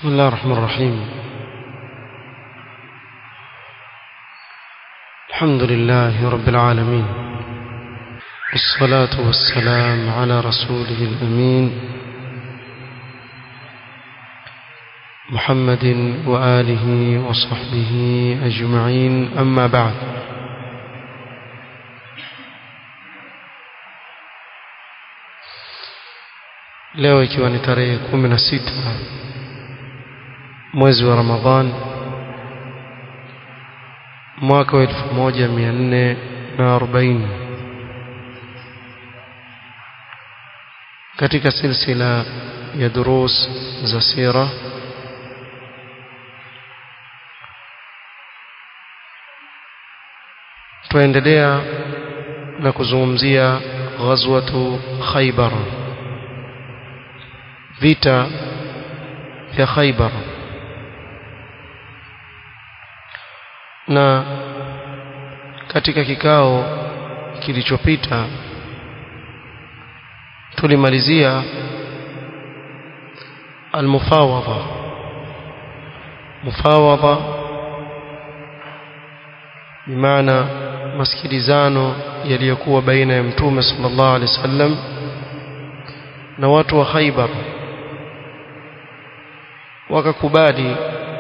بسم الله الرحمن الرحيم الحمد لله رب العالمين والصلاة والسلام على رسوله الأمين محمد وآله وصحبه أجمعين أما بعد leo ikiwa ni tarehe kumi na sita mwezi wa Ramadhan mwaka wa elfu moja mia nne na arobaini katika silsila ya durus za sira tuendelea na kuzungumzia ghazwatu Khaybar vita vya Khaybar na katika kikao kilichopita tulimalizia almufawadha mufawadha bimaana masikilizano yaliyokuwa baina ya mtume sallallahu alaihi wasallam na watu wa Khaybar wakakubali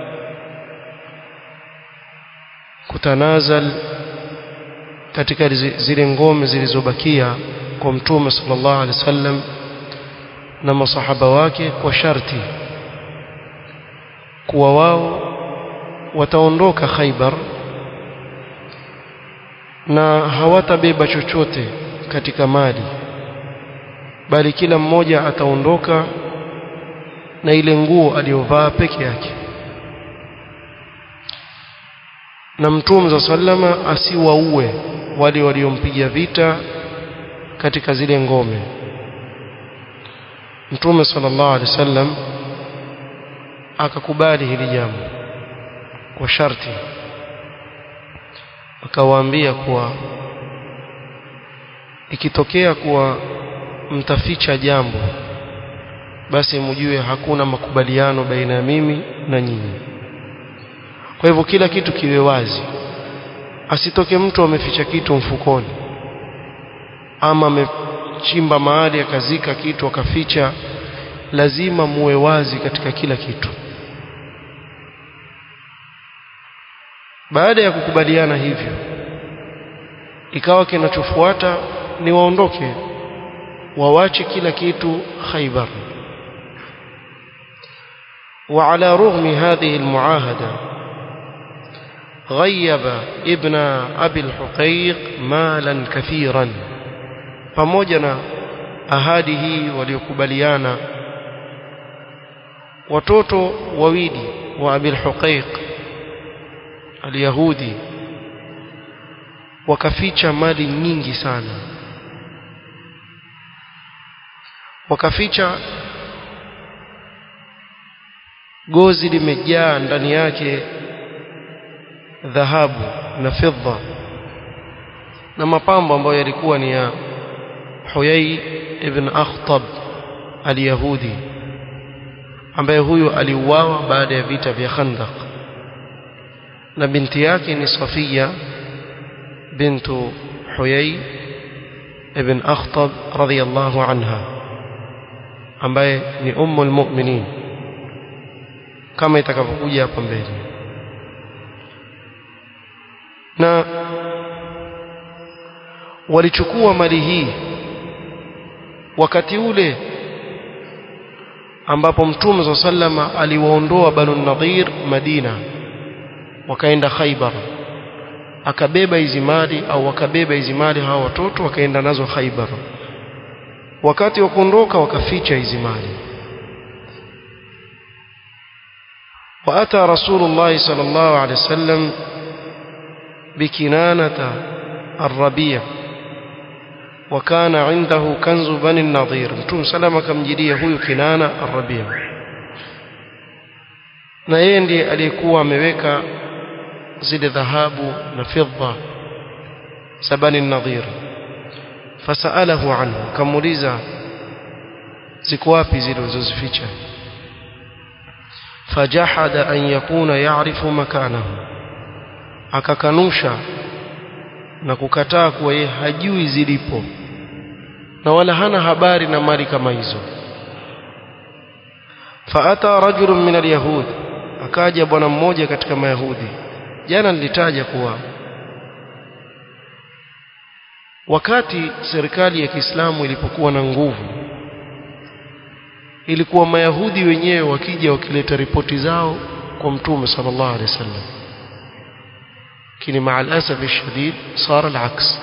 kutanazal katika zile ngome zilizobakia kwa mtume sallallahu alaihi wasallam na masahaba wake kwa sharti kuwa wao wataondoka Khaybar na hawatabeba chochote katika mali bali kila mmoja ataondoka na ile nguo aliyovaa peke yake na mtume za sallama asiwaue wale waliompiga vita katika zile ngome mtume sallallahu alaihi wasallam akakubali hili jambo kwa sharti akawaambia kuwa ikitokea kuwa mtaficha jambo basi mjue hakuna makubaliano baina ya mimi na nyinyi kwa hivyo kila kitu kiwe wazi asitoke mtu ameficha kitu mfukoni ama amechimba mahali akazika kitu akaficha lazima muwe wazi katika kila kitu baada ya kukubaliana hivyo ikawa kinachofuata ni waondoke wawache kila kitu Khaybar وعلى رغم هذه المعاهدة غيب ابن أبي الحقيق مالا كثيرا pamoja na ahadi hii waliokubaliana watoto wawili wa Abil Huqaiq al-Yahudi wakaficha mali nyingi sana wakaficha gozi limejaa ndani yake dhahabu na fedha na mapambo ambayo yalikuwa ni ya Huyai ibn Akhtab al-Yahudi ambaye huyu aliuawa baada ya vita vya Khandaq na binti yake ni Safiya bintu Huyai ibn Akhtab radhiyallahu anha ambaye ni ummul mu'minin kama itakavyokuja hapa mbele na walichukua mali hii wakati ule ambapo mtume wa sallama aliwaondoa banu nadhir Madina wakaenda Khaybar akabeba hizi mali au wakabeba hizi mali hawa watoto wakaenda nazo Khaybar wakati wa kuondoka wakaficha hizi mali وأتى رسول الله صلى الله عليه وسلم بكنانة الربيع وكان عنده كنز بني النضير متوم سلام كم جديه huyu kinana الربيع na yeye ndiye aliyekuwa ameweka zile dhahabu na fedha sabani nadhir fasalahu anhu kamuliza ziko wapi zile ulizozificha fajahada an yakuna ya'rifu makanahu akakanusha na kukataa kuwa yeye hajui zilipo na wala hana habari na mali kama hizo faata rajulun min alyahud akaja bwana mmoja katika mayahudi jana nilitaja kuwa wakati serikali ya Kiislamu ilipokuwa na nguvu ilikuwa mayahudi wenyewe wakija wakileta ripoti zao kwa mtume sallallahu alaihi wasallam lakini مع الاسف الشديد صار العكس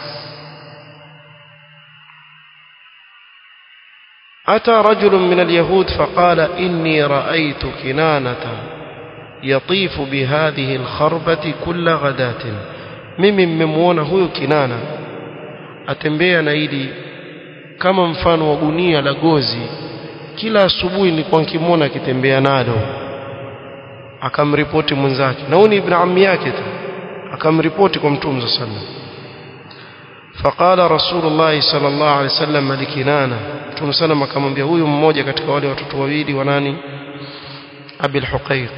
أتى رجل من اليهود فقال إني رأيت كنانة يطيف بهذه الخربة كل غداة mimi mmemwona huyo kinana atembea na ili kama mfano wa gunia la gozi kila asubuhi nilikuwa nikimwona akitembea nalo akamripoti mwenzake na huyu ni ibn ammi yake tu akamripoti kwa mtume sallallahu alaihi wasallam فقال رسول الله صلى الله عليه وسلم لكنانة mtume sallam akamwambia huyu mmoja katika wale watoto wawili wa nani abil huqaiq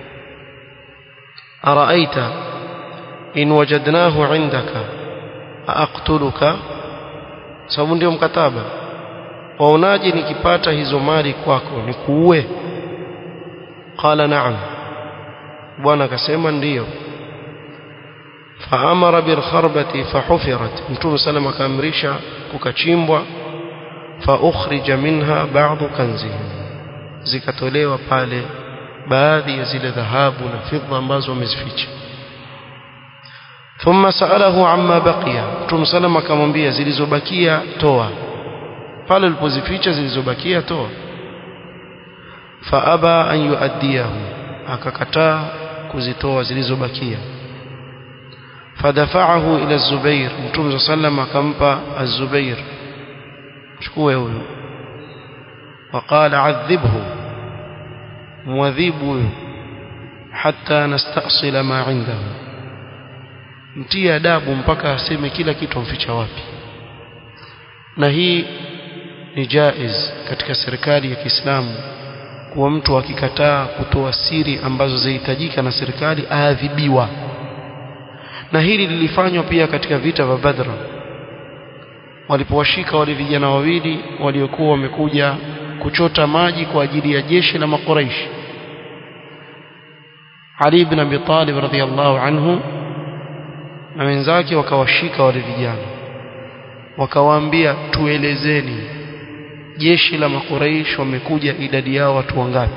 araita in wajadnahu indaka aqtuluka sababu ndio mkataba waonaje nikipata hizo mali kwako nikuue qala na'am bwana akasema ndiyo faamara bilkharbati fahufirat mtume sallam akaamrisha kukachimbwa faukhrija minha ba'dhu kanzihim zikatolewa pale baadhi ya zile dhahabu na fidha ambazo wamezificha thumma sa'alahu amma baqiya mtume sallam akamwambia zilizobakia toa pale ulipozificha zilizobakia toa faaba an yuaddiyahu akakataa kuzitoa zilizobakia fadafa'ahu ila az-Zubair Mtume sallam akampa az-Zubair chukue huyo وقال عذبه مwadhibu huyo hatta nastasila ma indahu mtie adabu mpaka aseme kila kitu amficha wapi na hii ni jaiz katika serikali ya Kiislamu kuwa mtu akikataa kutoa siri ambazo zahitajika na serikali aadhibiwa na hili lilifanywa pia katika vita vya Badr walipowashika wale vijana wawili waliokuwa wamekuja kuchota maji kwa ajili ya jeshi la makuraishi Ali ibn Abi Talib radhiyallahu anhu na wenzake wakawashika wale vijana wakawaambia tuelezeni jeshi la makuraish wamekuja idadi yao watu wangapi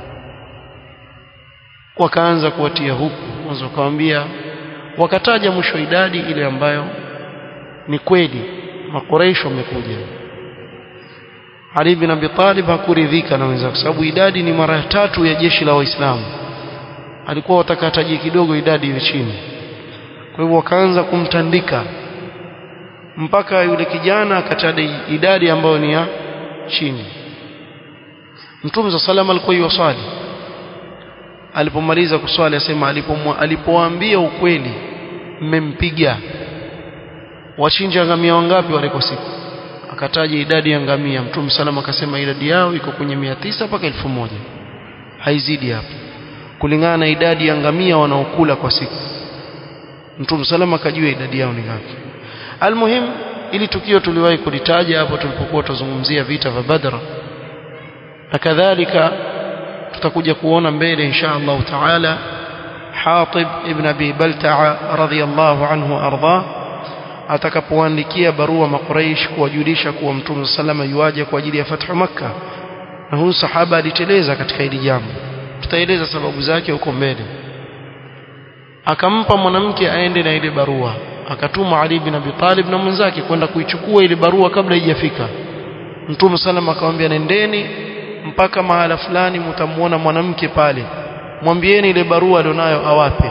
wakaanza kuwatia huku mwanzo wakawaambia wakataja mwisho idadi ile ambayo ni kweli makuraish wamekuja Ali bin Abi Talib hakuridhika na wenzake sababu idadi ni mara tatu ya jeshi la waislamu alikuwa watakataji kidogo idadi iwe chini kwa hivyo wakaanza kumtandika mpaka yule kijana akataja idadi ambayo ni ya chini Mtume za salama alikuwa yusali alipomaliza kuswali asema alipowaambia ukweli mmempiga wachinja ngamia wangapi wale kwa siku akataja idadi ya ngamia Mtume salama akasema idadi yao iko kwenye mia tisa mpaka elfu moja haizidi hapo kulingana na idadi ya ngamia wanaokula kwa siku Mtume salama akajua idadi yao ni ngapi almuhim ili tukio tuliwahi kulitaja hapo tulipokuwa tuzungumzia vita vya Badr na kadhalika tutakuja kuona mbele insha Allah taala Hatib ibn Abi Balta'a radhiyallahu anhu arda atakapoandikia barua makuraish kuwajulisha kuwa Mtume sallama yuaje kwa ajili ya fathu Makkah na huyu sahaba aliteleza katika hili jambo tutaeleza sababu zake huko mbele akampa mwanamke aende na ile barua akatuma Ali bin Abi Talib na mwenzake kwenda kuichukua ile barua kabla haijafika Mtume sallam akamwambia nendeni mpaka mahala fulani mtamuona mwanamke pale mwambieni ile barua alionayo awape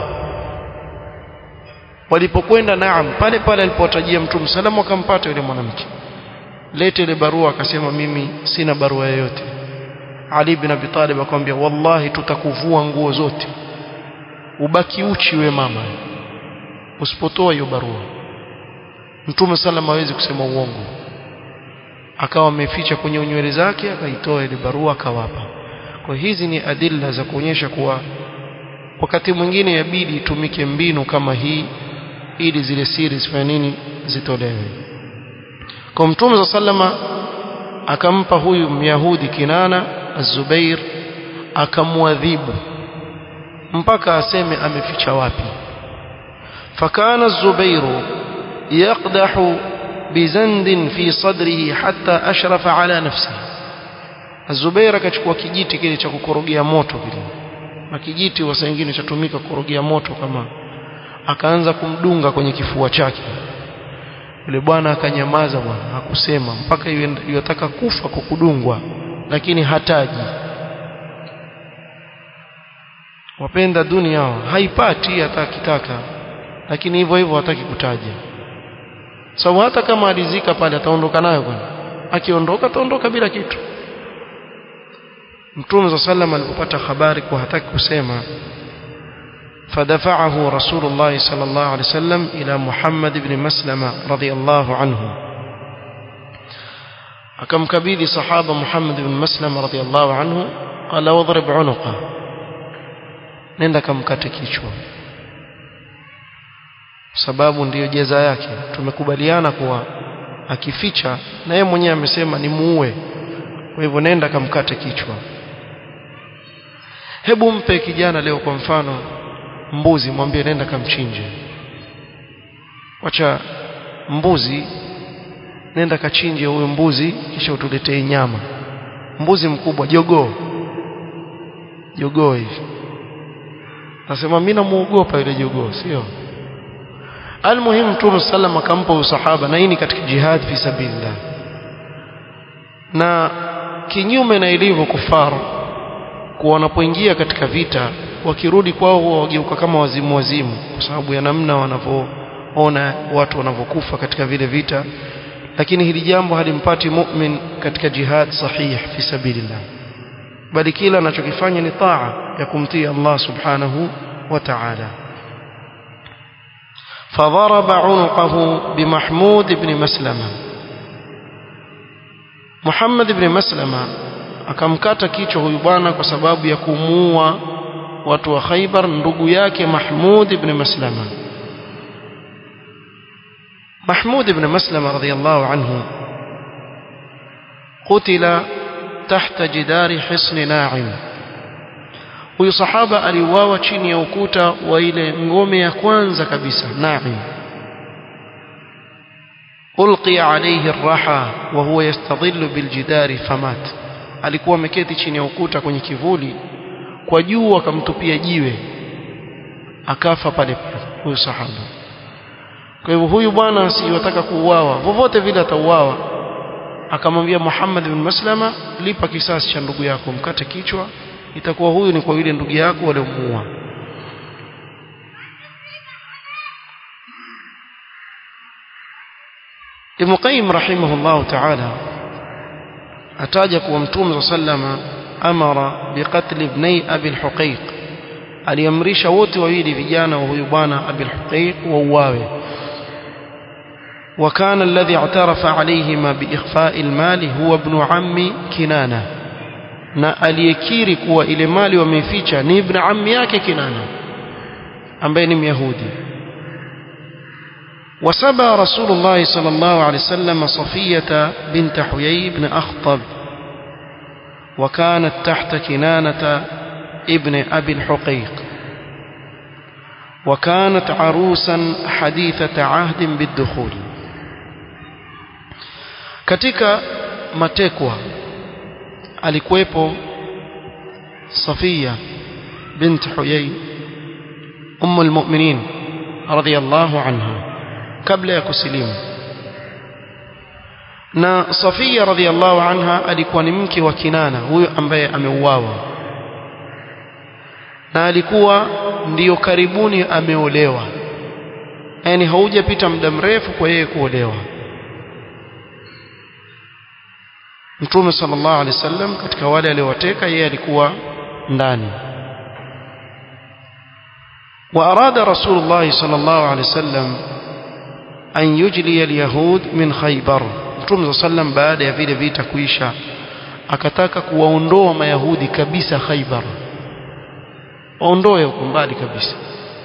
walipokwenda naam pale pale alipotajia Mtume sallam akampata yule mwanamke lete ile barua akasema mimi sina barua yoyote Ali bin Abi Talib akamwambia wallahi tutakuvua nguo zote ubaki uchi we mama usipotoa hiyo barua Mtume sallam hawezi kusema uongo akawa ameficha kwenye nywele zake akaitoa ile barua akawapa kwa hizi ni adilla za kuonyesha kuwa wakati mwingine yabidi itumike mbinu kama hii ili zile siri zifanye nini zitolewe kwa mtume sallama akampa huyu myahudi kinana az-zubair akamwadhibu mpaka aseme ameficha wapi fakana az-zubairu yaqdahu bizandin fi sadrihi hatta ashrafa ala nafsihi az-zubair akachukua kijiti kile cha kukorogea moto kile na kijiti wasa wengine chatumika kukorogea moto kama akaanza kumdunga kwenye kifua chake yule bwana akanyamaza bwana hakusema mpaka yataka kufa kwa kudungwa lakini hataji wapenda dunia hao haipati hata akitaka lakini hivyo hivyo hataki kutaja sababu hata kama alizika pale ataondoka nayo bwana akiondoka ataondoka bila kitu Mtume صلى الله عليه alipopata habari kwa hataki kusema فدفعه رسول الله صلى الله عليه وسلم إلى محمد بن مسلمة رضي الله عنه akamkabidhi sahaba Muhammad bin Maslam radhiyallahu anhu qala wadrib unuqa nenda kamkate kichwa sababu ndiyo jeza yake tumekubaliana kuwa akificha na yeye mwenyewe amesema ni muue kwa hivyo nenda kamkate kichwa hebu mpe kijana leo kwa mfano mbuzi mwambie nenda kamchinje wacha mbuzi nenda kachinje huyo mbuzi kisha utuletee nyama mbuzi mkubwa jogoo jogoo hivi nasema mimi namuogopa yule jogoo sio almuhimu mtume sallam akampa usahaba na hii ni katika jihad fi sabilillah na kinyume na ilivyo kufaru kwa wanapoingia katika vita wakirudi kwao huwa wageuka kama wazimu wazimu kwa sababu ya namna wanavyoona watu wanavyokufa katika vile vita lakini hili jambo halimpati mu'min katika jihad sahih fi sabilillah bali kila anachokifanya ni taa ya kumtii Allah subhanahu wa ta'ala فضرب عنقه بمحمود بن مسلمة محمد بن مسلمة akamkata kichwa huyu bwana kwa sababu ya kumuua watu wa Khaybar ndugu yake Mahmud ibn Maslama Mahmud ibn Maslama radhiyallahu anhu قتل تحت جدار حصن ناعم huyu sahaba aliuawa chini ya ukuta wa ile ngome ya kwanza kabisa Naim ulqiya alayhi ar-raha wa huwa yastadhillu biljidari famat alikuwa ameketi chini ya ukuta kwenye kivuli kwa juu akamtupia jiwe akafa pale huyu sahaba kwa hivyo huyu bwana asiyotaka kuuawa vovote vile atauawa akamwambia Muhammad bin Maslama lipa kisasi cha ndugu yako mkate kichwa itakuwa huyu ni kwa yule ndugu yako waliomuua Ibn Qayyim rahimahullah ta'ala ataja kuwa Mtume sallama amara biqatl ibnai Abi al-Huqayq aliamrisha wote wawili vijana wa huyu bwana Abi al-Huqayq wauawe وكان الذي اعترف عليهما بإخفاء المال هو ابن عم كنانة na aliyekiri kuwa ile mali wameificha ni ibn ammi yake Kinana ambaye ni Myahudi وسبى رسول الله صلى الله عليه وسلم صفية بنت حيي بن أخطب وكانت تحت كنانة ابن أبي الحقيق وكانت عروسا حديثة عهد بالدخول katika matekwa alikuwepo Safia bint Huyay ummu almu'minin radhiyallahu anha kabla ya kusilimu na Safia radhiyallahu anha alikuwa ni mke wa Kinana huyo ambaye ameuawa na alikuwa ndiyo karibuni ameolewa yani haujapita muda mrefu kwa yeye kuolewa Mtume sallallahu alaihi wasallam katika wale aliowateka yeye alikuwa ndani وأراد رسول الله صلى الله عليه وسلم أن يجلي اليهود من خيبر Mtume صلى الله عليه وسلم baada ya vile vita kuisha akataka kuwaondoa mayahudi kabisa Khaybar waondoe huko mbali kabisa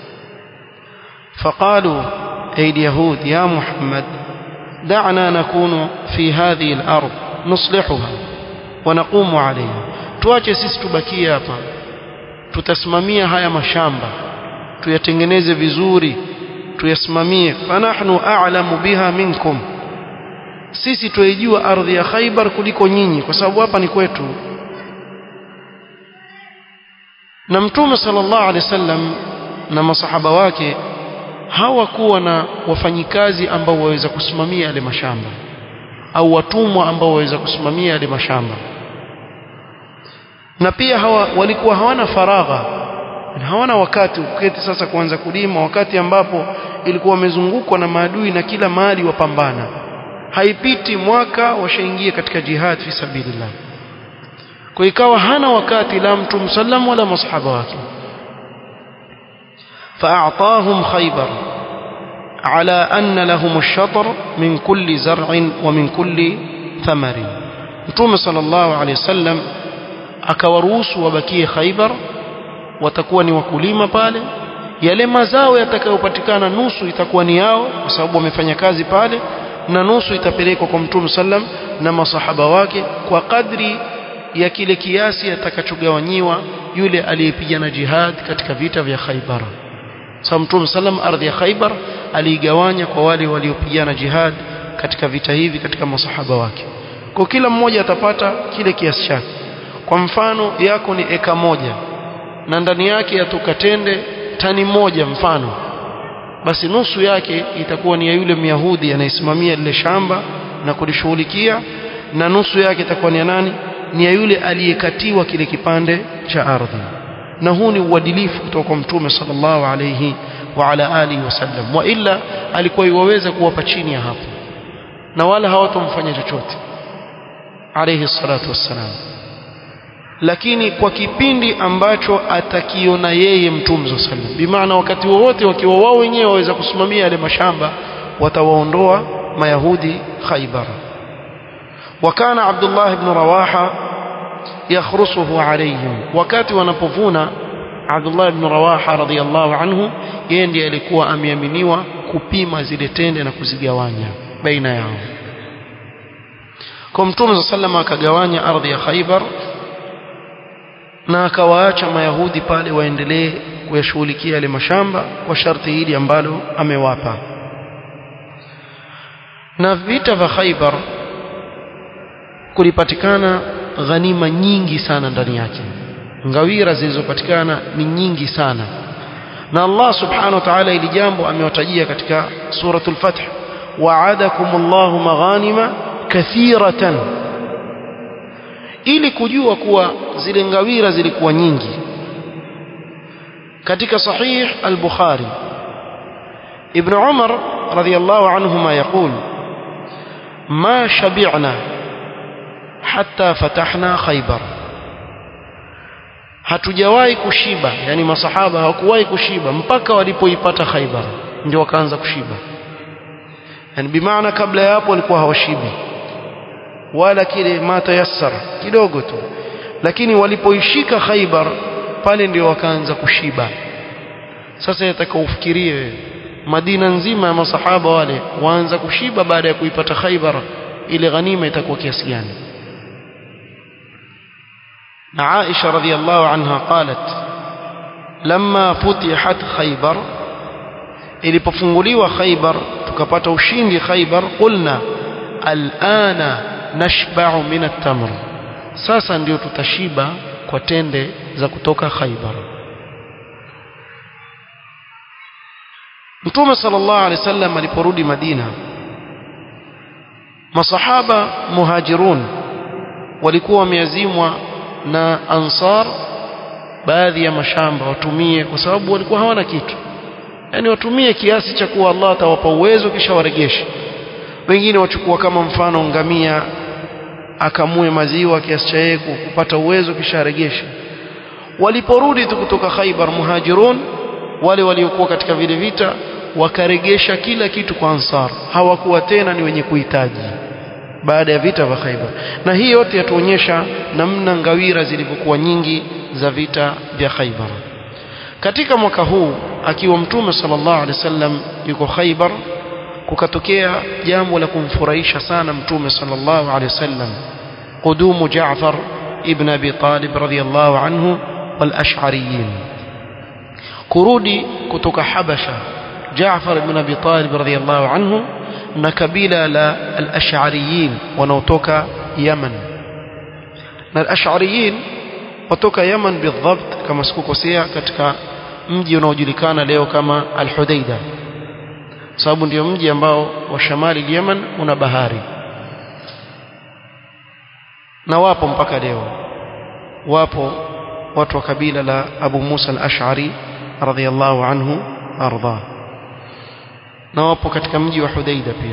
فقالوا أي اليهود يا محمد دعنا نكون في هذه الأرض نصلحها ونقوم عليها tuache sisi tubakie hapa tutasimamia haya mashamba tuyatengeneze vizuri tuyasimamie fanahnu a'lamu biha minkum sisi tuijua ardhi ya Khaybar kuliko nyinyi kwa sababu hapa ni kwetu na mtume sallallahu alaihi wasallam na masahaba wake hawakuwa na wafanyikazi ambao waweza kusimamia yale mashamba au watumwa ambao waweza kusimamia yale mashamba na pia hawa walikuwa hawana faragha hawana wakati uketi sasa kuanza kulima wakati ambapo ilikuwa wamezungukwa na maadui na kila mahali wapambana haipiti mwaka washaingia katika jihad fi sabilillah kwa ikawa hana wakati la mtume sallam wala masahaba wake فأعطاهم خيبر على أن لهم الشطر من كل زرع ومن كل ثمر متوم صلى الله عليه وسلم akawaruhusu wabakie Khaibar watakuwa ni wakulima pale yale mazao yatakayopatikana nusu itakuwa ni yao kwa sababu wamefanya kazi pale na nusu itapelekwa kwa Mtume sallam na masahaba wake kwa kadri ya kile kiasi atakachogawanyiwa yule aliyepigana jihad katika vita vya Khaibar sababu Mtume sallam ardhi ya Khaibar aliigawanya kwa wale waliopigana jihad katika vita hivi katika masahaba wake kwa kila mmoja atapata kile kiasi chake kwa mfano yako ni eka moja na ndani yake yatoka tende tani moja mfano basi nusu yake itakuwa ni ya yule myahudi anayesimamia lile shamba na kulishughulikia na nusu yake itakuwa ni ya nani ni ya yule aliyekatiwa kile kipande cha ardhi na huu ni uadilifu kutoka kwa mtume sallallahu alayhi wa ala alihi wasallam wa illa alikuwa iwaweza kuwapa chini ya hapo na wala hawatomfanya chochote alayhi salatu wassalam lakini kwa kipindi ambacho atakiona yeye mtume sallam bimaana wakati wowote wakiwa wao wenyewe waweza kusimamia yale mashamba watawaondoa mayahudi khaybar وكان عبد الله بن رواحه يخرصه عليهم wakati wanapovuna Abdullah ibn Rawaha radhiyallahu anhu yeye ndiye alikuwa ameaminiwa kupima zile tende na kuzigawanya baina yao kwa mtume sallallahu akagawanya ardhi ya Khaybar na akawaacha mayahudi pale waendelee kuyashughulikia yale mashamba kwa sharti hili ambalo amewapa na vita vya Khaybar kulipatikana ghanima nyingi sana ndani yake ngawira zilizopatikana ni nyingi sana na Allah subhanahu wa ta'ala ili jambo amewatajia katika suratul fath wa'adakumullahu maghanima kathiratan ili kujua kuwa zile ngawira zilikuwa nyingi katika sahih al-bukhari ibn umar radiyallahu anhuma yaqul ما شبعنا حتى فتحنا خيبر hatujawahi kushiba yani masahaba hawakuwahi kushiba mpaka walipoipata Khaibar ndio wakaanza kushiba yani bimaana kabla ya hapo walikuwa hawashibi wala kile matayassara kidogo tu lakini walipoishika Khaibar pale ndio wakaanza kushiba sasa yataka ufikirie wewe Madina nzima ya masahaba wale waanza kushiba baada ya kuipata Khaibar ile ghanima itakuwa kiasi gani na Aisha radhiallahu anha qalat lamma futihat Khaybar ilipofunguliwa Khaybar tukapata ushindi Khaybar qulna alana nashba'u min at-tamr sasa ndio tutashiba kwa tende za kutoka Khaybar Mtume sallallahu alaihi wasallam aliporudi Madina masahaba muhajirun walikuwa wameazimwa na ansar baadhi ya mashamba watumie kwa sababu walikuwa hawana kitu yani watumie kiasi cha kuwa Allah atawapa uwezo kisha waregeshe wengine wachukua kama mfano ngamia akamue maziwa kiasi cha yeye kupata uwezo kisha aregeshe waliporudi tu kutoka Khaibar muhajirun wale waliokuwa katika vile vita wakaregesha kila kitu kwa ansar hawakuwa tena ni wenye kuhitaji baada ya vita vya Khaibar na hii yote yatuonyesha namna ngawira zilivyokuwa nyingi za vita vya Khaibar katika mwaka huu akiwa mtume sallallahu alaihi wasallam yuko Khaibar kukatokea jambo la kumfurahisha sana mtume sallallahu alaihi wasallam قدوم جعفر ابن أبي طالب رضي الله عنه والأشعريين كرودي كتك حبشة جعفر بن أبي طالب رضي الله عنه نكبيل الأشعريين ونوتوك يمن الأشعريين وتوك يمن بالضبط كما سكوكو سيا كتك mji unaojulikana leo kama Al-Hudaida sababu ndio mji ambao wa shamali Yemen una bahari na wapo mpaka leo wapo watu wa kabila la Abu Musa al-Ash'ari radhiyallahu anhu arda na wapo katika mji wa Hudaida pia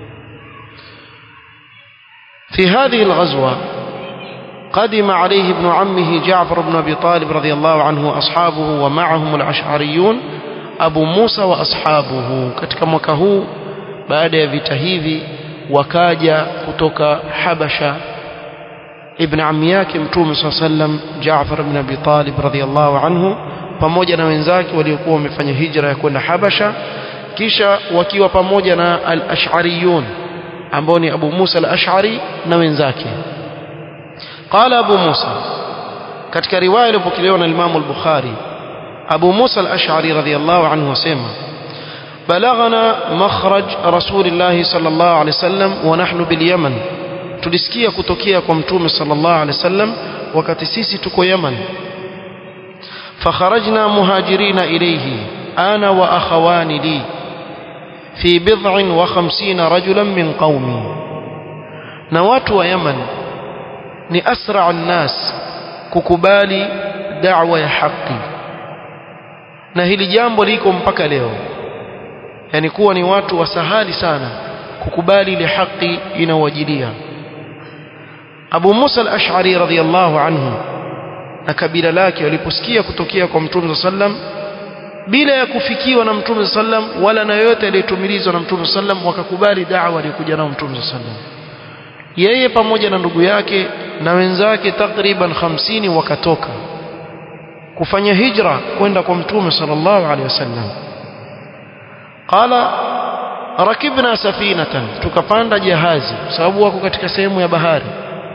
في هذه الغزوة قدم عليه ابن عمه جعفر بن أبي طالب رضي الله عنه وأصحابه ومعهم الأشعريون أبو موسى وأصحابه katika mwaka huu baada ya vita hivi wakaja kutoka Habasha ibn ammi yake mtume swalla sallam Jaafar ibn Abi Talib radhiyallahu anhu pamoja na wenzake waliokuwa wamefanya hijra ya kwenda Habasha kisha wakiwa pamoja na al-Ash'ariyun ambao ni Abu Musa al-Ash'ari na wenzake qala Abu Musa katika riwaya iliyopokelewa na Imam al-Bukhari Abu Musa al-Ash'ari radhiyallahu anhu wasema بلغنا مخرج رسول الله صلى الله عليه وسلم ونحن باليمن tulisikia kutokea kwa mtume sallallahu alaihi wasallam wakati sisi tuko Yaman fakharajna muhajirina ilayhi ana wa akhawani li fi bid'in wa khamsina rajulan min qaumi na watu wa Yaman ni asra an-nas kukubali da'wa ya haki na hili jambo liko mpaka leo yani kuwa ni watu wasahali sana kukubali ile haki inawajilia Abu Musa al-Ash'ari radhiyallahu anhu na kabila lake waliposikia kutokea kwa Mtume sallam bila ya kufikiwa na Mtume sallam wala na yote aliyetumilizwa na Mtume sallam wakakubali da'wa aliyokuja nao Mtume sallam yeye pamoja na ndugu yake na wenzake takriban 50 wakatoka kufanya hijra kwenda kwa Mtume sallallahu alaihi wasallam qala rakibna safinatan tukapanda jahazi sababu wako katika sehemu ya bahari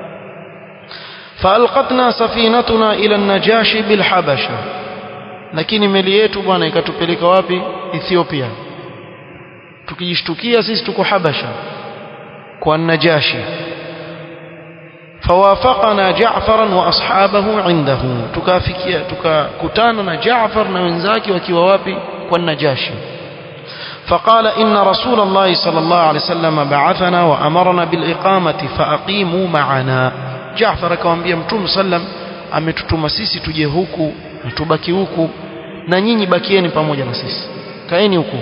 فالقتنا سفينتنا الى النجاشي بالحبشه lakini meli yetu bwana ikatupeleka wapi Ethiopia tukijishtukia sisi tuko Habasha kwa Najashi فوافقنا جعفرا واصحابه عنده tukafikia tukakutana na Jaafar na wenzake wakiwa wapi kwa Najashi فقال إن رسول الله صلى الله عليه وسلم بعثنا وأمرنا بالإقامة فأقيموا معنا Jaafar akamwambia Mtume sallam ametutuma sisi tuje huku na tubaki huku na nyinyi bakieni pamoja na sisi kaeni huku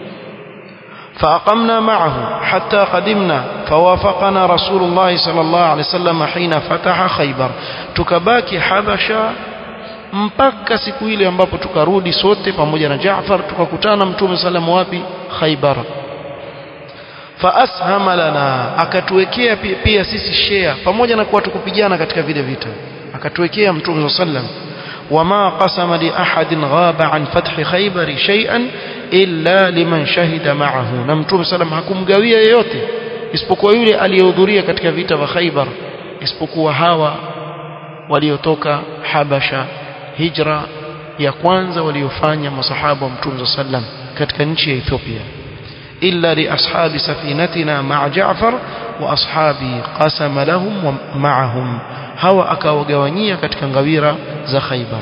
فأقمنا معه حتى قدمنا فوافقنا رسول الله صلى الله عليه وسلم حين فتح خيبر tukabaki Habasha mpaka siku ile ambapo tukarudi sote pamoja na Jaafar tukakutana Mtume sallam wapi Khaybar faashama lana akatuwekea pia, pia sisi share pamoja na kuwa tukupigana katika vile vita akatuwekea mtume sallam wama qasama li ahadin ghaba an fathi khaybar shay'an illa liman shahida ma'ahu na mtume sallam hakumgawia yeyote isipokuwa yule aliyehudhuria katika vita vya Khaybar isipokuwa hawa waliotoka Habasha hijra ya kwanza waliofanya masahaba wa mtume sallam katika nchi ya Ethiopia إلا لأصحاب سفينتنا مع جعفر وأصحابي قسم لهم ومعهم هوا أكاوغوانية كتكنغويرة ذا خيبر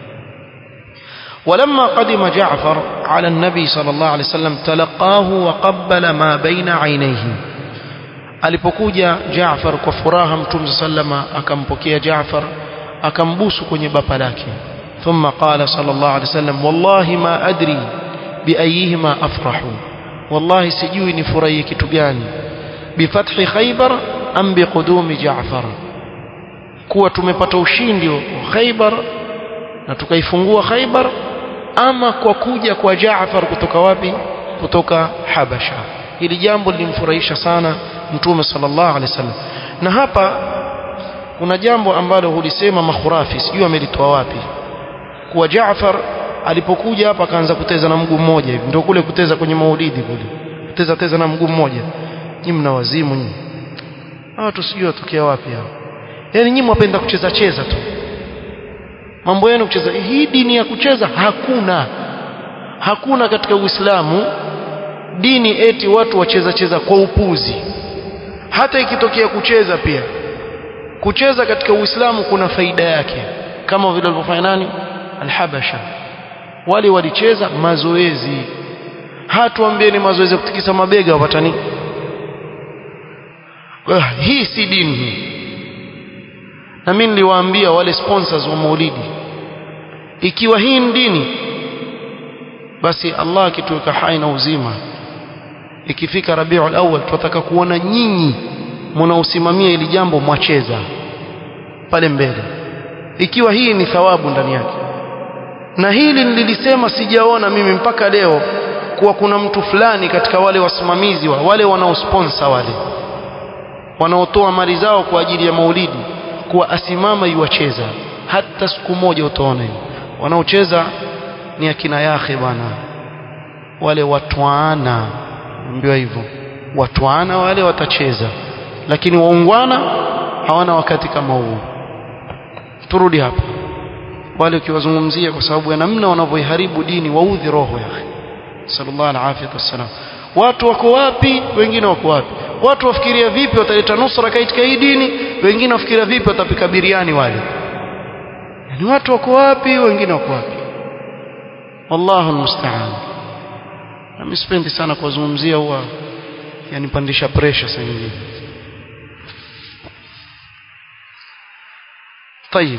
ولما قدم جعفر على النبي صلى الله عليه وسلم تلقاه وقبل ما بين عينيه alipokuja Jaafar kwa furaha Mtume sallama akampokea Jaafar akambusu kwenye bapa lake thumma qala sallallahu alaihi wasallam wallahi ma adri bi ayihima afrahu wallahi sijui nifurahie kitu gani bifathi khaybar am biqudumi jaafar kuwa tumepata ushindi wa khaybar na tukaifungua khaybar ama kwa kuja kwa jaafar kutoka wapi kutoka habasha hili jambo lilimfurahisha sana mtume sallallahu alaihi wasallam na hapa kuna jambo ambalo hulisema makhurafi sijui amelitoa wapi kuwa Jaafar alipokuja hapa akaanza kuteza na mguu mmoja hivi ndio kule kuteza kwenye maulidi kule kuteza teza na mguu mmoja nyinyi mna wazimu nyinyi watu sijui watokea wapi hao yani nyinyi mwapenda kucheza cheza tu mambo yenu kucheza hii dini ya kucheza hakuna hakuna katika Uislamu dini eti watu wacheza cheza kwa upuzi hata ikitokea kucheza pia kucheza katika Uislamu kuna faida yake kama vile walivyofanya nani alhabasha wale walicheza mazoezi hatuambie ni mazoezi ya kutikisa mabega wapata nini hii si dini hii na mimi niliwaambia wale sponsors wa maulidi ikiwa hii ni dini basi Allah akituweka hai na uzima ikifika Rabiul Awwal tutataka kuona nyinyi mnaosimamia ili jambo mwacheza pale mbele ikiwa hii ni thawabu ndani yake na hili nililisema sijaona mimi mpaka leo kuwa kuna mtu fulani katika wale wasimamizi wa wale wanaosponsor wale wanaotoa mali zao kwa ajili ya maulidi kuwa asimama iwacheza hata siku moja utaona hiyo wanaocheza ni akina yahe bwana wale watwana ambiwa hivyo watwana wale watacheza lakini waungwana hawana wakati kama huu turudi hapa wale ukiwazungumzia kwa sababu ya namna wanavyoiharibu dini waudhi roho ya sallallahu alaihi wasallam watu wako wapi wengine wako wapi watu wafikiria vipi wataleta nusra katika hii dini wengine wafikiria vipi watapika biriani wale yani watu wako wapi wengine wako wapi wallahu almusta'an mimi sipendi sana kuwazungumzia huwa yanipandisha pressure saa nyingine طيب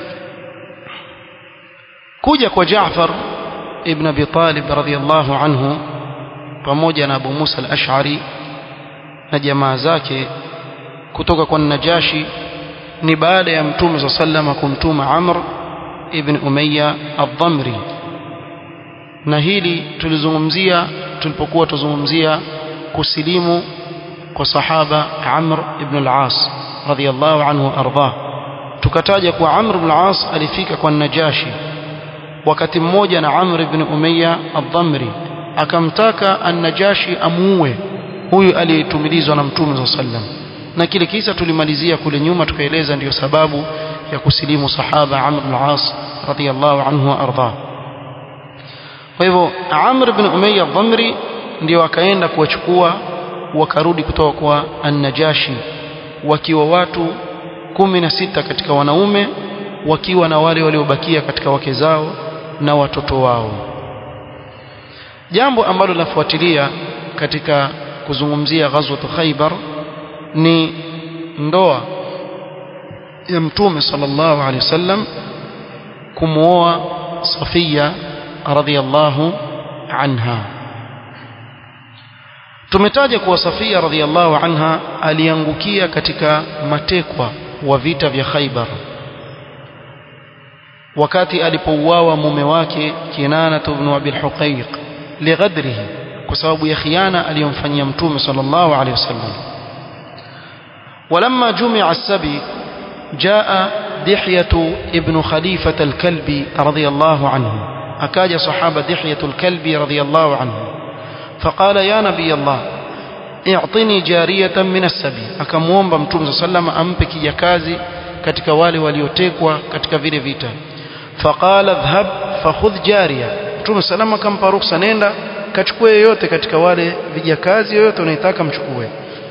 kuja kwa Jaafar ibn Abi Talib radhiyallahu anhu pamoja na Abu Musa al-Ash'ari na jamaa zake kutoka kwa Najashi ni baada ya Mtume صلى الله عليه kumtuma Amr ibn Umayya ad-Dhamri na hili tulizungumzia tulipokuwa tuzungumzia kusilimu kwa sahaba Amr ibn al-As radhiyallahu anhu ardhah tukataja kwa Amr ibn al-As alifika kwa Najashi wakati mmoja na Amr ibn Umayya ad-Dhamri akamtaka an-Najashi amuue huyu aliyetumilizwa na Mtume sallam na kile kisa tulimalizia kule nyuma tukaeleza ndiyo sababu ya kusilimu sahaba Amr ibn al-As radhiyallahu anhu ardhah kwa hivyo Amr ibn Umayya ad-Dhamri ndio akaenda kuwachukua wakarudi kutoka kwa an-Najashi wakiwa watu kumi na sita katika wanaume wakiwa na wale waliobakia katika wake zao na watoto wao jambo ambalo linafuatilia katika kuzungumzia ghazwat Khaybar ni ndoa ya mtume sallallahu alaihi wasallam kumuoa Safia radhiyallahu anha tumetaja kuwa Safia radhiyallahu anha aliangukia katika matekwa wa vita vya Khaybar wakati alipouawa mume wake Kinana ibn Abi al-Huqayq lighadrihi kwa sababu ya khiana aliyomfanyia mtume sallallahu alayhi wasallam ولما جمع السبي جاء دحية ابن خليفة الكلبي رضي الله عنه أكاد صحابة دحية الكلبي رضي الله عنه فقال يا نبي الله اعطني جارية من السبي أكموomba mtume صلى الله عليه وسلم ampe kijakazi katika wale waliotekwa katika vile vita faqala dhhab fakhudh jariya mtume salama akampa ruksa nenda kachukue yoyote katika wale vijakazi yoyote unaitaka mchukue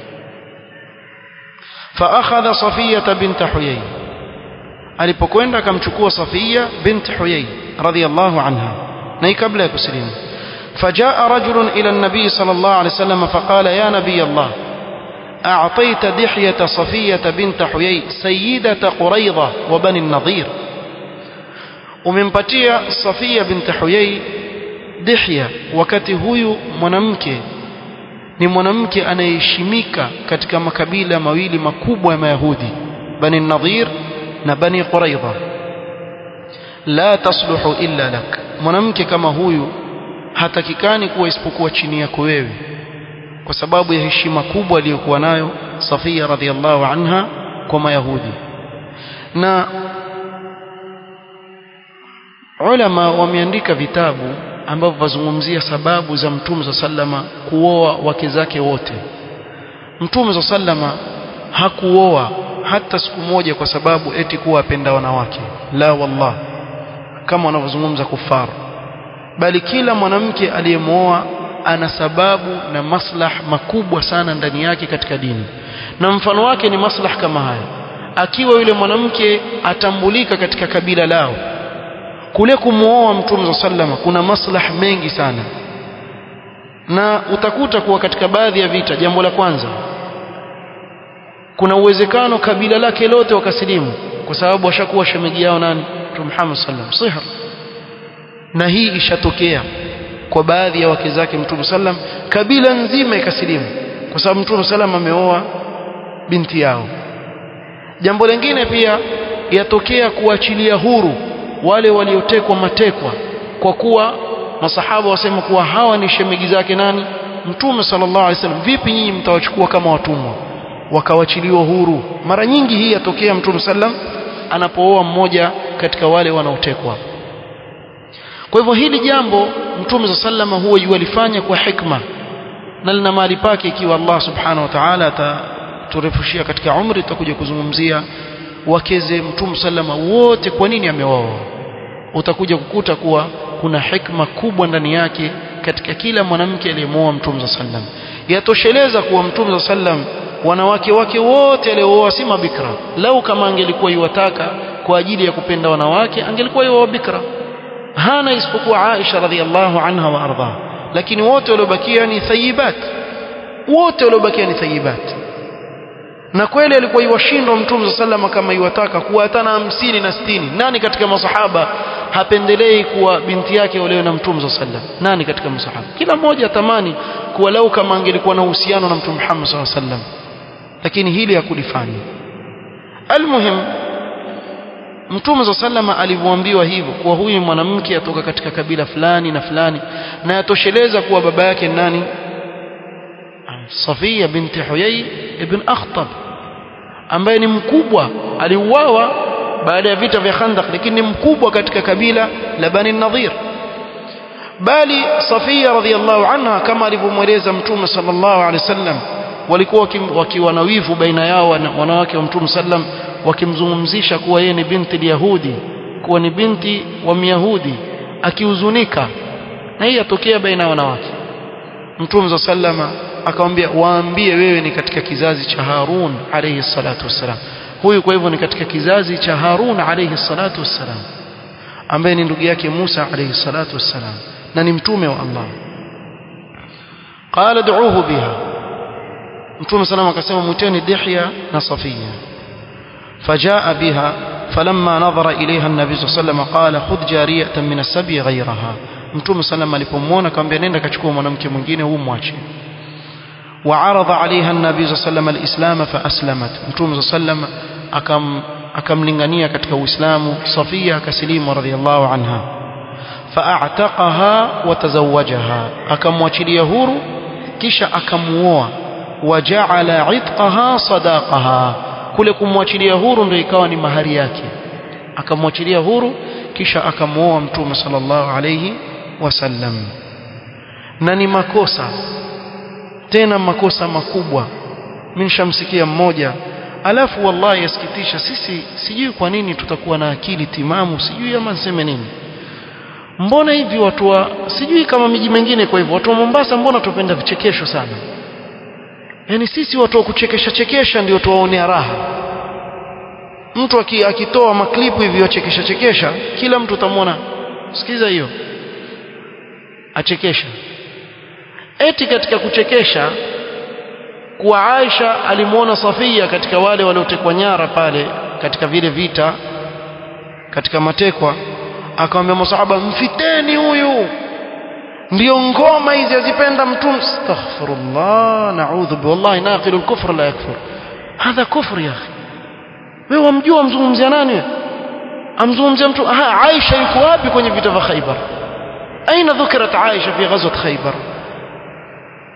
فاخذ صفيه بنت حيي alipokwenda akamchukua Safia bint Huyay radhiyallahu anha na kabla ya kusilimu فجاء رجل إلى النبي صلى الله عليه وسلم فقال يا نبي الله أعطيت دحية صفية بنت حيي سيدة قريضة وبني النضير umempatia Safia binti Huyai Dihya wakati huyu mwanamke ni mwanamke anayeheshimika katika makabila mawili makubwa ya Mayahudi Bani Nadhir na Bani Quraidha la tasluhu illa lak mwanamke kama huyu hatakikani kuwa isipokuwa chini yako wewe kwa sababu ya heshima kubwa aliyokuwa nayo Safia radhiallahu anha kwa Mayahudi na ulama wameandika vitabu ambavyo vazungumzia sababu za Mtume za sallama kuoa wake zake wote Mtume za sallama hakuoa hata siku moja kwa sababu eti kuwa apenda wanawake la wallah kama wanavyozungumza kufaru bali kila mwanamke aliyemwoa ana sababu na maslah makubwa sana ndani yake katika dini na mfano wake ni maslah kama haya akiwa yule mwanamke atambulika katika kabila lao kule kumwoa mtume za sallama kuna maslah mengi sana na utakuta kuwa katika baadhi ya vita jambo la kwanza kuna uwezekano kabila lake lote wakasilimu kwa sababu washakuwa shemeji yao nani mtume Muhammad sallam sihr na hii ishatokea kwa baadhi ya wake zake mtume sallam kabila nzima ikasilimu kwa sababu mtume sallam ameoa binti yao jambo lingine pia yatokea kuachilia huru wale waliotekwa matekwa kwa kuwa masahaba wasema kuwa hawa ni shemeji zake nani mtume sallallahu alaihi wasallam vipi nyinyi mtawachukua kama watumwa wakawachiliwa huru mara nyingi hii yatokea mtume sallam anapooa mmoja katika wale wanaotekwa kwa hivyo hili jambo mtume za sallama huwa yualifanya kwa hikma na lina mahali pake ikiwa Allah subhanahu wa ta'ala ataturefushia katika umri tutakuja kuzungumzia wakeze mtume sallama wote kwa nini amewaoa utakuja kukuta kuwa kuna hikma kubwa ndani yake katika kila mwanamke aliyemwoa mtume sallam yatosheleza kuwa mtume sallam wanawake wake wote aliooa si mabikra lau kama angelikuwa yuwataka kwa ajili ya kupenda wanawake angelikuwa yuwa bikra hana isipokuwa Aisha radhiallahu anha wa ardha lakini wote waliobakia ni thayibat wote waliobakia ni thayibat na kweli alikuwa iwashindwa mtume sallama kama iwataka kuwa hata hamsini na sitini nani katika masahaba hapendelei kuwa binti yake olewe na mtume sallam nani katika masahaba kila mmoja atamani kuwa lau kama angelikuwa na uhusiano na mtume Muhammad sallallahu alaihi wasallam lakini hili hakulifanya almuhim mtume za sallama alivyoambiwa hivyo kuwa huyu mwanamke atoka katika kabila fulani na fulani na yatosheleza kuwa baba yake nani Safia binti Huyai ibn Akhtab ambaye ni mkubwa aliuawa baada ya vita vya Khandaq lakini ni mkubwa katika kabila la Bani Nadhir bali Safia radhiallahu anha kama alivyomweleza mtume sallallahu alaihi wasallam walikuwa wakiwa na wivu baina yao wanawake wa mtume sallam wakimzungumzisha kuwa yeye ni binti Yahudi kuwa ni binti wa Myahudi akihuzunika na hii yatokea baina ya wanawake mtume sallama akamwambia waambie wewe ni katika kizazi cha Harun alayhi salatu wassalam huyu kwa hivyo ni katika kizazi cha Harun alayhi salatu wassalam ambaye ni ndugu yake Musa alayhi salatu wassalam na ni mtume wa Allah qala du'uhu biha mtume salama akasema mwiteni Dihya na Safia فجاء بها فلما نظر إليها النبي صلى الله عليه وسلم قال خذ جارية من السبي غيرها mtume sallam alipomwona akamwambia nenda kachukua mwanamke mwingine huu mwache وعرض عليها النبي صلى الله عليه وسلم الإسلام فأسلمت mtume صلى الله عليه وسلم akam akamlingania katika Uislamu Safia akasilimu radhiallahu anha فأعتقها وتزوجها akamwachilia huru kisha akamuoa وجعل عتقها صداقها kule kumwachilia huru ndio ikawa ni mahari yake akamwachilia huru kisha akamuoa mtume sallallahu alayhi wasallam na ni makosa tena makosa makubwa mimi nishamsikia mmoja alafu wallahi yasikitisha sisi sijui kwa nini tutakuwa na akili timamu sijui ama niseme nini mbona hivi watu wa sijui kama miji mingine kwa hivyo watu wa Mombasa mbona tupenda vichekesho sana yani sisi watu wa kuchekesha chekesha ndio tuwaonea raha mtu akitoa maklipu hivi wachekesha chekesha kila mtu utamwona sikiza hiyo achekesha eti katika kuchekesha kuwa Aisha alimuona Safia katika wale waliotekwa nyara pale katika vile vita katika matekwa akamwambia masahaba mfiteni huyu ndio ngoma hizi azipenda mtume astaghfirullah naudhu wallahi naqilu al-kufr la yakfur hadha kufr ya akhi wewe wamjua mzungumzia nani amzungumzia mtu aha Aisha yuko wapi kwenye vita vya Khaibar aina dhukirat Aisha fi ghazwat Khaibar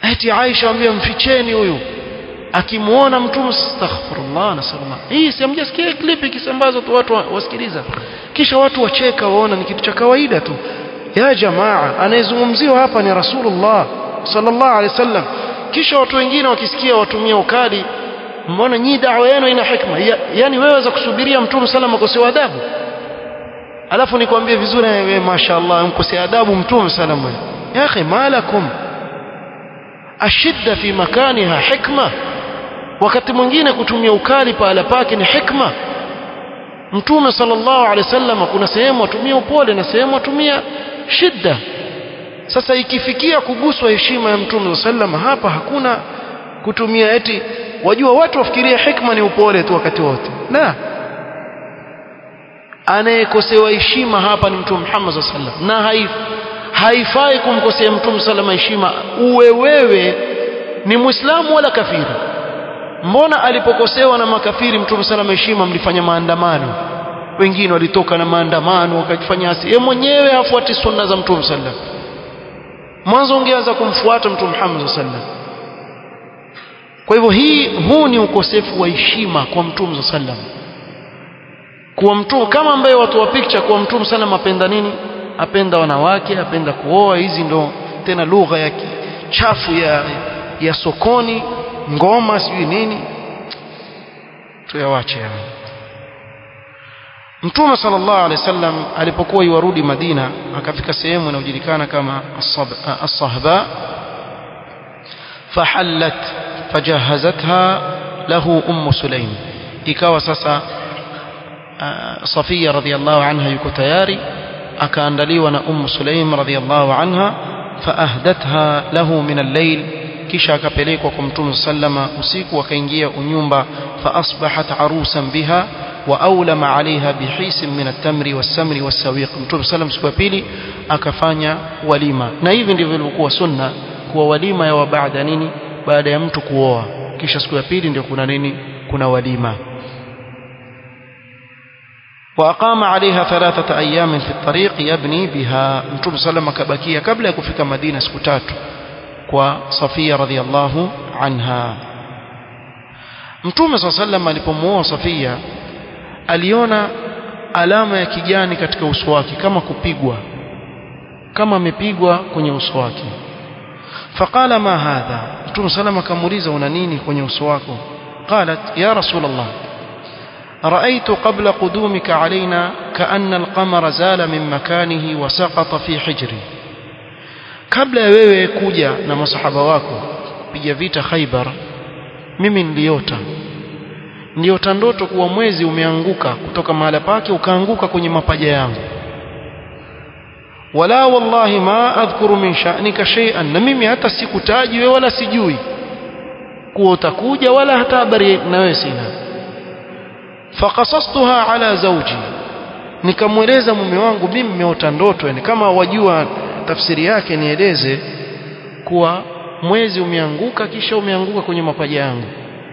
eti Aisha ambia mficheni huyu akimuona mtume astaghfirullah nasalama hii si hamjasikia clip ikisambazwa tu watu wasikiliza kisha watu wacheka waona ni kitu cha kawaida tu ya jamaa anayezungumziwa hapa ni rasulullah sallallahu alaihi wasallam kisha watu wengine wakisikia watumia ukali mbona nyinyi dawa yenu ina hikma ya, yani wewe waweza kusubiria mtume sallam akosewa adabu alafu nikwambie vizuri wewe mashaallah mkosea adabu mtume sallam ya akhi malakum ashidda fi makaniha hikma wakati mwingine kutumia ukali pahala pake ni hikma mtume sallallahu alaihi wasallam kuna sehemu atumia upole na sehemu atumia shidda sasa ikifikia kuguswa heshima ya mtume sallam hapa hakuna kutumia eti wajua watu wafikiria hikma ni upole tu wakati wote la anayekosewa heshima hapa ni mtume Muhammad sallam na haif, haifai kumkosea mtume sallam heshima uwe wewe ni muislamu wala kafiri mbona alipokosewa na makafiri mtume sallam heshima mlifanya maandamano wengine walitoka na maandamano wakafanya asi yeye mwenyewe hafuati sunna za mtume sallam mwanzo ungeanza kumfuata mtume Muhammad sallam kwa hivyo hii huu ni ukosefu wa heshima kwa mtume sallam kuwa mtume kama ambaye watu wa picture kuwa mtume sallam apenda nini apenda wanawake apenda kuoa hizi ndo tena lugha ya chafu ya ya sokoni ngoma sijui nini tuyawache hayo Mtume sallallahu alaihi wasallam alipokuwa yuarudi Madina akafika sehemu inayojulikana kama As-Sahba fahallat fajahazatha lahu Umm Sulaim ikawa sasa Safia radhiallahu anha yuko tayari akaandaliwa na Umm Sulaim radhiallahu anha faahdatha lahu min al-layl kisha akapelekwa kwa Mtume sallama usiku akaingia unyumba faasbahat arusan biha واولم عليها بحيس من التمر والسمر والسويق mtume sallam siku ya pili akafanya walima na hivi ndivyo ilivyokuwa sunna kuwa walima ya baada nini baada ya mtu kuoa kisha siku ya pili ndio kuna nini kuna walima وأقام عليها ثلاثة أيام في الطريق يبني بها متوب سلم كبكية قبل يكفيك مدينة سكتات وصفية رضي الله عنها متوب صلى الله عليه وسلم alipomuoa Safia aliona alama ya kijani katika uso wake kama kupigwa kama amepigwa kwenye uso wake faqala ma hadha mtume sallam akamuuliza una nini kwenye uso wako qalat ya rasul allah رايت قبل قدومك علينا كان القمر زال من مكانه وسقط في حجري kabla ya wewe kuja na masahaba wako piga vita Khaibar mimi niliota niliota ndoto kuwa mwezi umeanguka kutoka mahala pake ukaanguka kwenye mapaja yangu wala wallahi ma adhkuru min sha'nika shay'an na mimi hata sikutaji wewe wala sijui kuwa utakuja wala hata habari na wewe sina faqasastuha ala zawji nikamweleza mume wangu mimi nimeota ndoto yani kama wajua tafsiri yake nieleze kuwa mwezi umeanguka kisha umeanguka kwenye mapaja yangu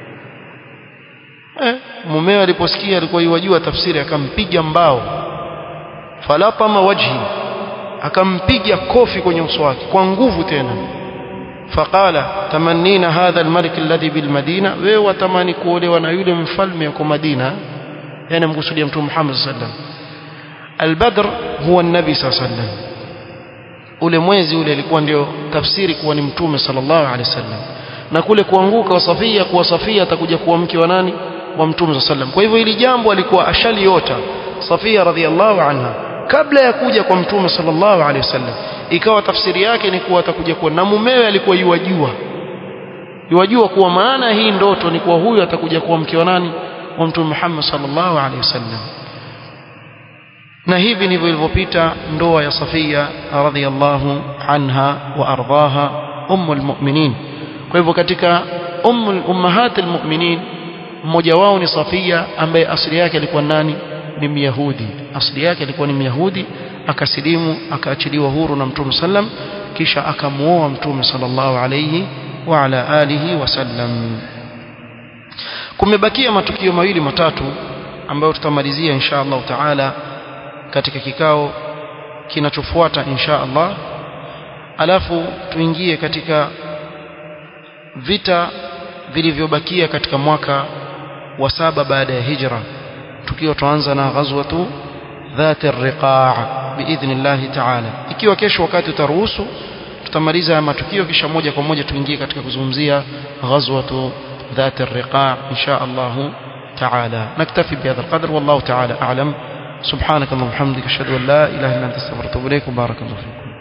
eh, mumewe aliposikia alikuwa yuwajua tafsiri akampiga mbao falatama wajhi akampiga kofi kwenye uso wake kwa nguvu tena faqala tamannina hadha almalik alladhi bilmadina wewe watamani kuolewa na yule mfalme yuko Madina yani mkusudia mtume Muhammad sallallahu alaihi wasallam albadr huwa nabi sallallahu alaihi wasallam ule mwezi ule ilikuwa ndio tafsiri kuwa ni mtume sallallahu alaihi wasallam na kule kuanguka wa Safia kuwa Safia atakuja kuwa mke wa nani wa mtume sallallahu alaihi wasallam kwa hivyo hili jambo alikuwa ashaliota Safia radhiallahu anha kabla ya kuja kwa mtume sallallahu alaihi wasallam ikawa tafsiri yake ni kuwa atakuja kuwa na mumewe alikuwa yuwajua yuwajua kuwa maana hii ndoto ni kuwa huyu atakuja kuwa mke wa nani wa mtume Muhammad sallallahu alaihi wasallam na hivi ndivyo ilivyopita ndoa ya Safia radhiallahu anha wa ardhaha ummul mu'minin kwa hivyo katika ummul ummahatil mu'minin mmoja wao ni Safia ambaye asili yake alikuwa nani ni Myahudi asili yake alikuwa ni Myahudi akasilimu akaachiliwa huru na Mtume sallam kisha akamuoa Mtume sallallahu alayhi wa ala alihi wasallam kumebakia matukio mawili matatu ambayo tutamalizia insha Allah taala katika kikao kinachofuata insha Allah alafu tuingie katika vita vilivyobakia katika mwaka wa saba baada ya hijra tukiwa tuanza na ghazwatu ذات الرقاع باذن الله تعالى ikiwa kesho wakati utaruhusu tutamaliza haya matukio kisha moja kwa moja tuingie katika kuzungumzia ghazwatu ذات الرقاع ان شاء الله تعالى نكتفي بهذا القدر والله تعالى اعلم سبحانك اللهم وبحمدك اشهد ان لا اله الا انت استغفرك واتوب اليك وبارك الله فيكم